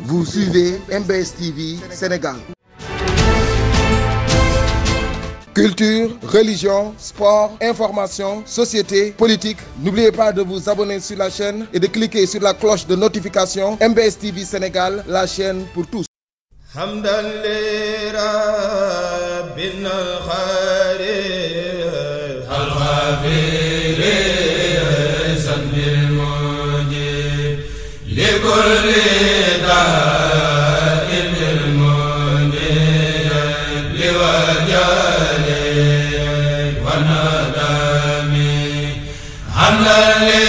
Vous suivez MBS TV Sénégal. Culture, religion, sport, information, société, politique. N'oubliez pas de vous abonner sur la chaîne et de cliquer sur la cloche de notification MBS TV Sénégal, la chaîne pour tous. حمدا لربنا الخالق الغفير ذنب المجيب لكل داء المنيب لوجل والندم حمدا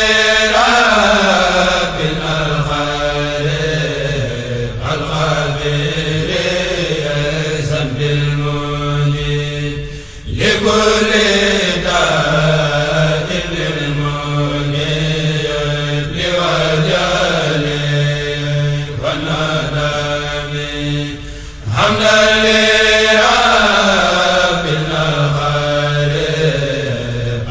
لربنا الخالق الغفير ذنب المنيب لكل داء المنيب لوجل والندم حمدا لربنا الخالق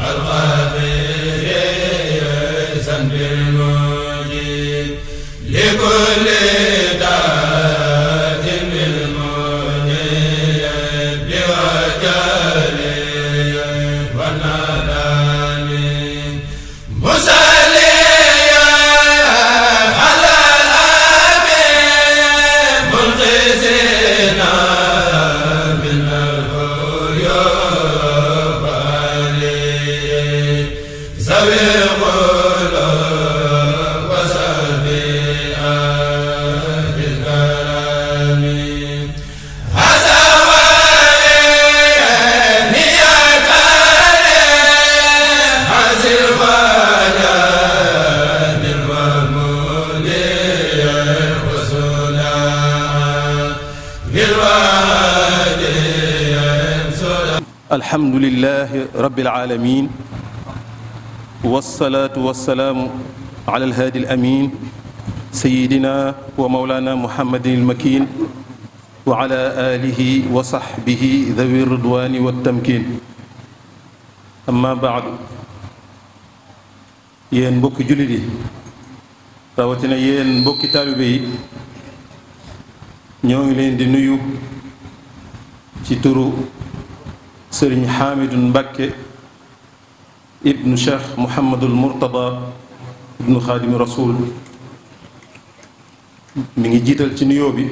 الغفير ذنب المنيب لكل داء المنيب لوجل والندم مسليا على الأمين منقذنا من الغيوب عليه ذوي القلوب وسبي أهل الكرم هذا وين يا كريم حسن وجاد المولي وسنا بالواد سنا الحمد لله رب العالمين والصلاة والسلام على الهادي الأمين سيدنا ومولانا محمد المكين وعلى آله وصحبه ذوي الرضوان والتمكين أما بعد yéen mbokki jullit yi rawatina yéen mbokki taalibe yi ñoo ngi leen di nuyu ci turu sëriñ xaamidun mbàkke ibnu cheikh muhammadul murtada ibnu xaadimi rasul mi ngi jiital ci nuyoo bi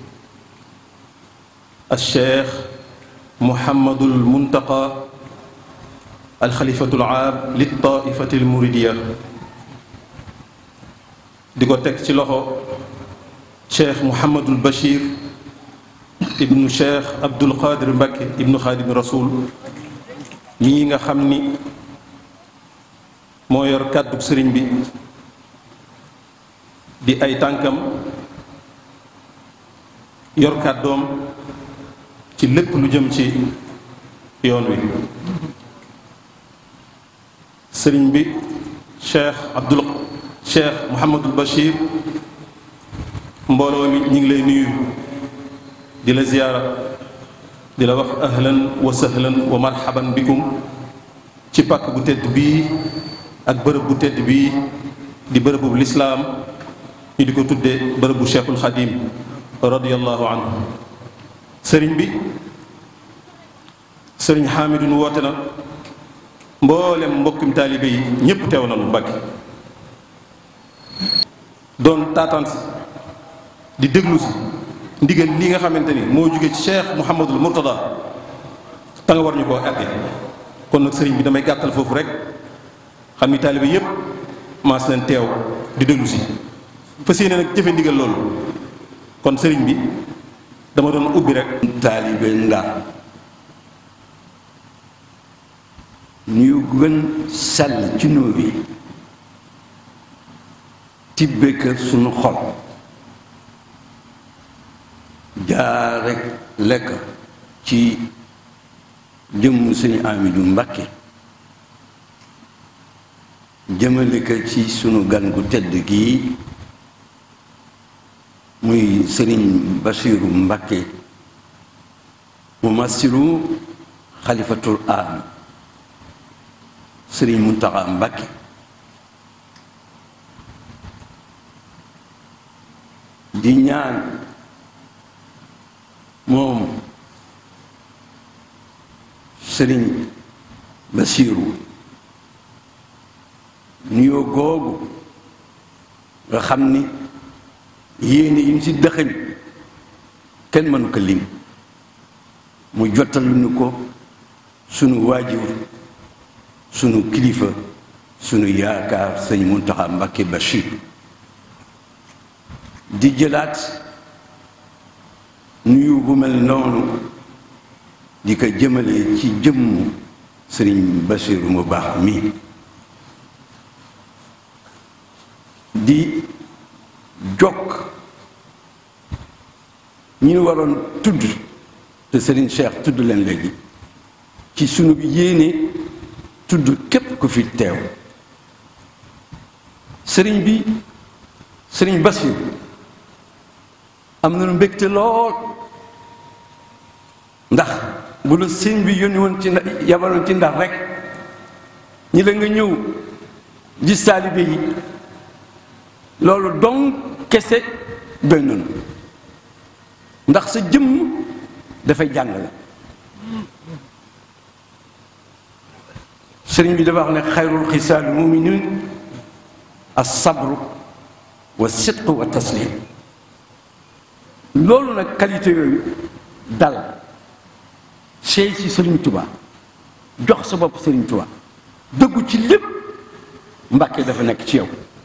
al cheikh muhammadul muntaqa alxalifatul aam lit taifati al muridiya di ko teg ci loxo cheikh muhammadul bachir ibnu cheikh abdul qadir mbàkke ibnu xaadimi rasul ñii nga xam ni moo yor kàddu sëriñ bi di ay tànkam yor kàddoom ci lépp lu jëm ci yoon wi sëriñ bi cheikh abdul cheikh muhammadul bachir mbooloo mi ñu ngi lay nuyu di la ziyaara di la wax ahlan wa sahlan wa marhaban bikum ci pàkk bu tedd bii ak bërëb bu tedd bii di bërëbu lislaam ñu di ko tuddee bërëbu cheikhul xadim radiallahu anhu sëriñ bi sëriñ xaamidun woote na mboolem mbokkum taalibe yi ñépp teew nañu mbàkke doon taataan si di déglu si ndigal li nga xamante ni moo jóge ci cheikh mouhamadul murtada ta nga war ñu koo àtte kon nag sëriñ bi damay gàttal foofu rek xam ni taalibe yépp maas leen teew di déglu si fas yéene nag jëfe ndigal loolu kon sëriñ bi dama doon ubbi rek taalibe Ndar ñu gën sell ci nuu bi tibbe kër sunu xol jaar rek lekk ci jëmm suñu Amidou Mbakke jëmale ko ci sunu gan gu tedd gii muy sëriñ Basiiru Mbakke mu masiru xalifatul aam sëriñ Muntaxa Mbakke di ñaan moom sëriñ Basiiru nuyoo googu nga xam ni yéene yi ñu ci dëxëñ kenn mënu ko lim mu jottalu ñu ko sunu waajur sunu kilifa sunu yaakaar sëñ Muntaxa Mbàkke Bachir di jëlaat nuyu bu mel noonu di ko jëmale ci jëmmu sëriñ Bachir mu baax mi di jokk ñi ñu waroon tudd te sëriñ Cheikh tudd leen léegi ci sunu yéene tudd képp ku fi teew sëriñ bi sëriñ Basiir am na lu mbégte lool ndax bu la sëriñ bi yónni woon ci yabaloon ci ndax rek ñi la nga ñëw gis taalibe yi loolu dong kese doy nañu ndax sa jëmm dafay jàngale sëriñ bi dafa wax ne xayrul xisaal muminin as-sabru wa sidqu wa taslim loolu nag qualité yooyu dal sey ci sëriñ Tuubaa jox sa bopp sëriñ Tuubaa dëggu ci lépp Mbàkke dafa nekk ci yow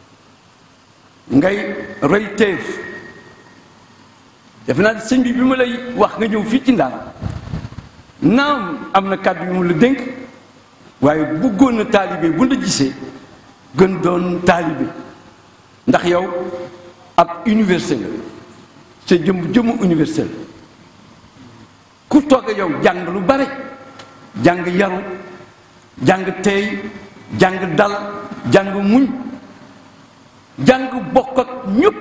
ngay rëy teef defe naa sëñ bi bi ma lay wax nga ñëw fii ci Ndar naam am na kàddu yu mu la dénk waaye bëggoon na taalibe bu la gisee gën doon taalibe ndax yow ab université la sa jëm jëmu université la ku toog yow jàng lu bare jàng yaru jàng teey jàng dal jàng muñ jàng bokk ak ñëpp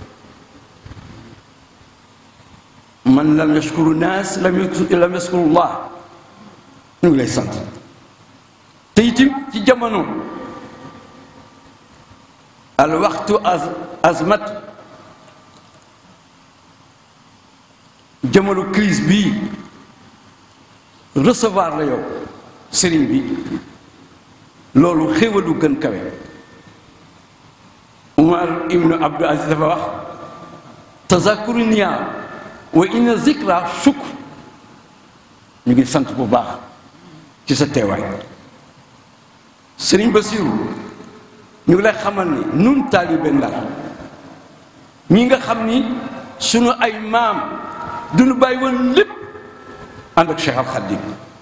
man lam yashkuru naas lam lam yashkuru llah ñu ngi lay sant te itam ci jamono al waxtu az azmat jamono crise bii recevoir la yow sëriñ bi loolu xéwalu gën kawe Umar ibnu Abdul Aziz dafa wax tazakuru niyaa wa inna zikra shukr ñu ngi sant bu baax ci sa teewaay sëriñ Basiru ñu ngi lay xamal ni nun taalibe Ndar ñi nga xam ni sunu ay maam duñu bàyyi woon lépp ànd ak Cheikh Al Khadim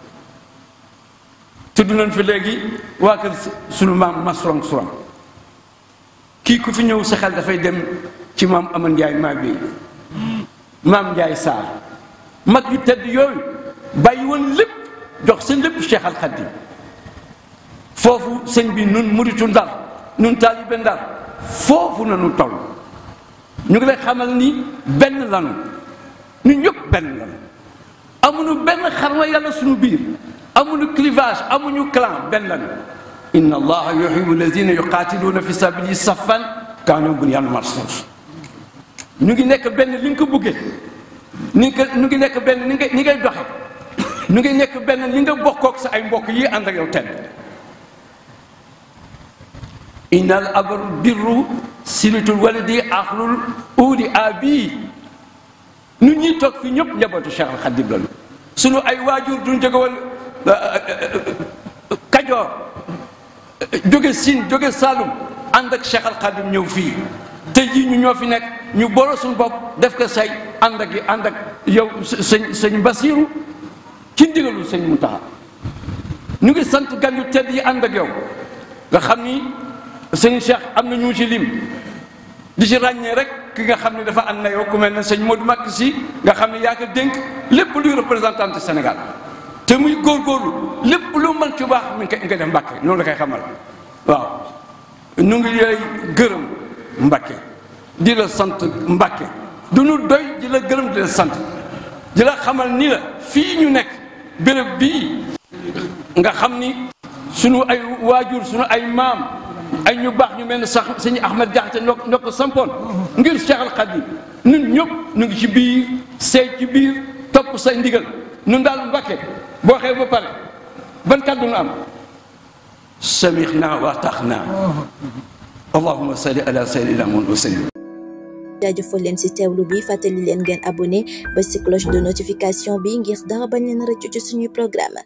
tudd nañ fi léegi waa kër sunu maam Masrong Surang kii ku fi ñëw sa xel dafay dem ci maam Aman Njaay maa bi maam Njaay Saar mag yu tedd yooyu bàyyi woon lépp jox seen lépp Cheikh Al Khadim foofu sëñ bi nun muritu Ndar nun taalibe Ndar foofu na nu toll ñu ngi lay xamal ni benn lanu ñu ñëpp benn lanu amuñu benn xarma yàlla suñu biir amuñu clivage amuñu clan benn lanu inna allaha yuhibbu alladina yuqaatiluuna fi sabili saffan kaanu bunyan marsus ñu ngi nekk benn li nga ko bëggee ni nga ñu ngi nekk benn ni nga ni ngay doxe ñu ngi nekk benn li nga bokkook sa ay mbokk yi ànd ak yow tedd innal abru birru silitul waladi axlul uudi abi nu ñuy toog fi ñëpp njabootu Cheikh Al Khadim lañu sunu ay waajur duñ jóge woon Kajoor jóge Siin jóge Saalum ànd ak Cheikh Al Khadim ñëw fii tey jii ñu ñoo fi nekk ñu boole suñu bopp def ko say ànd ak ànd ak yow sëñ sëñ Basiiru ci ndigalu sëñ Muntaxa ñu ngi sant gan yu tedd yi ànd ak yow nga xam ni sëñ Cheikh am na ñu ci lim di ci ràññee rek ki nga xam ne dafa ànd na yow ku mel ne sëñ Modou Makk si nga xam ne yaa ko dénk lépp luy représentant Sénégal te muy góorgóorlu lépp lu mën ci baax mi ngi koy def Mbàkke noonu la koy xamal waaw ñu ngi lay gërëm Mbàkke di la sant Mbàkke du ñu doy di la gërëm di la sant di la xamal ni la fii ñu nekk béréb bii nga xam ni sunu ay waajur sunu ay maam ay ñu baax ñu mel ne sax sëñ Ahmed Diakhaté ñoo ñoo ko sampoon ngir Cheikh Al Khadim ñun ñëpp ñu ngi ci biir seey ci biir topp say ndigal ñun daal Mbàkke boo xew ba pare ban kàddu nga am samixna wa ataxna allahuma salli ala sayyidina Muhammad wa sallim jaajëfal leen ci teewlu bi fàttali leen ngeen abonné ba ci cloche de notification bi ngir dara bañ leen rëccu ci suñuy programme